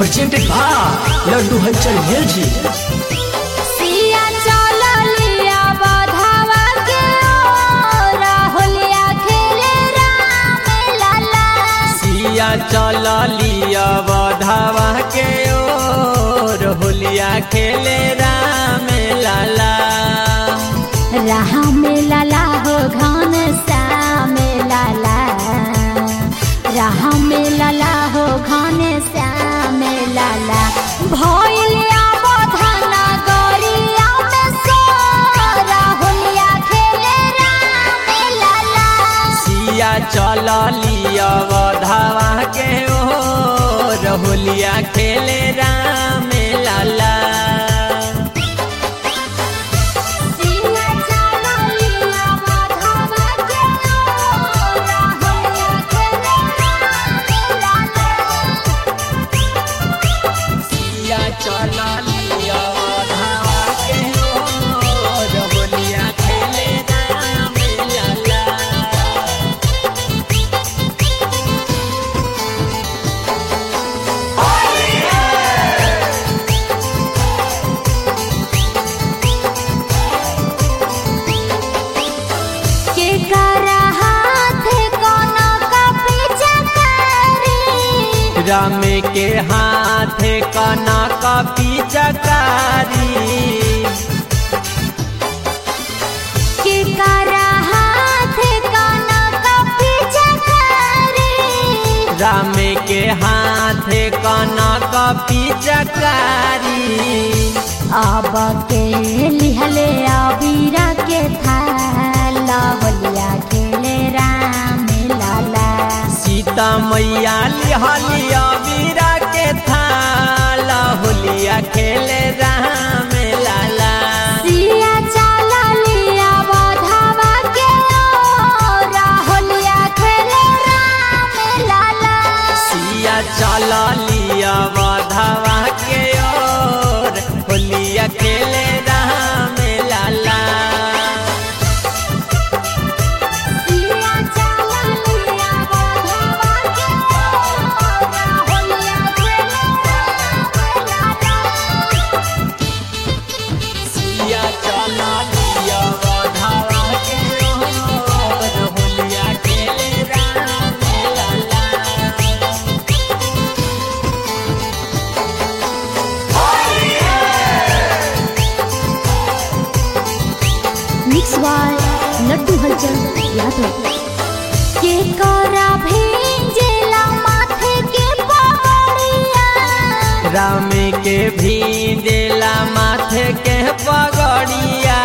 presented by Laddu Halchal Music. सिया चललिया बधावा के ओ राहुलिया खेले राम लाला सिया चल लिया बधावा के ओर होलिया खेले राम लाला राम लाला हो घन श्याम लाला राम लाला हो घन श्याम लाला भैलिया बधना गरिया में सो राहुलिया खेले राम लाला सिया चल लिया बधावा के ओर होलिया खेले राम लाला सिया चललिया बधावा के ओ राहुलिया खेले राम लाला सिया चल लिया बधावा के ओर होलिया खेले राम लाला के करा हाथ कोना का पीछा करी राम के हाथ कना कपी चकारी के करा हाथ कोना का पीछा करी राम के हाथ कना कपी चकारी अब के लिहले अबीरा के थाला बलिया खेले राम लाला सीता मैया लिहलिया वीरा के थाला होलिया खेले राम लाला सिया चाला लिया बधावा के ओ राहुलिया खेले राम लाला सिया चल लिया बधावा के ओर होलिया खेले राम लाला सिया चाला लिया बधावा के ओ राहुलिया खेले राम लाला सिया चल लिया बधावा के ओर होलिया खेले राम लाला मिक्स बाय लड्डू हलचल यादव के करा भेंजेला माथे के पगड़िया राम के भी देला माथे के पगड़िया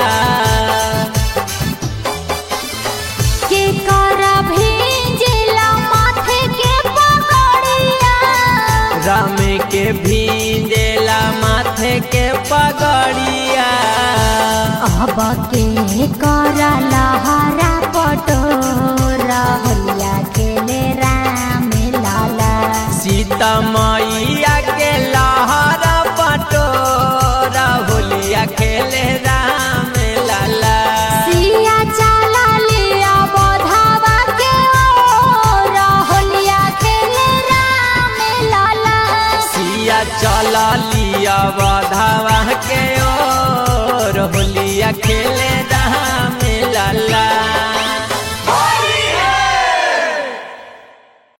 के करा भेंजेला माथे के पगड़िया राम के भी देला माथे के पगड़िया अब के करा लहरा पटोरा होलिया खेले राम लाला सीता मैया के लहरा पटोरा होलिया खेले राम लाला सिया चाला लिया बधावा के ओ राहुलिया खेले राम लाला सिया चल लिया बधावा के ओर होलिया खेले राम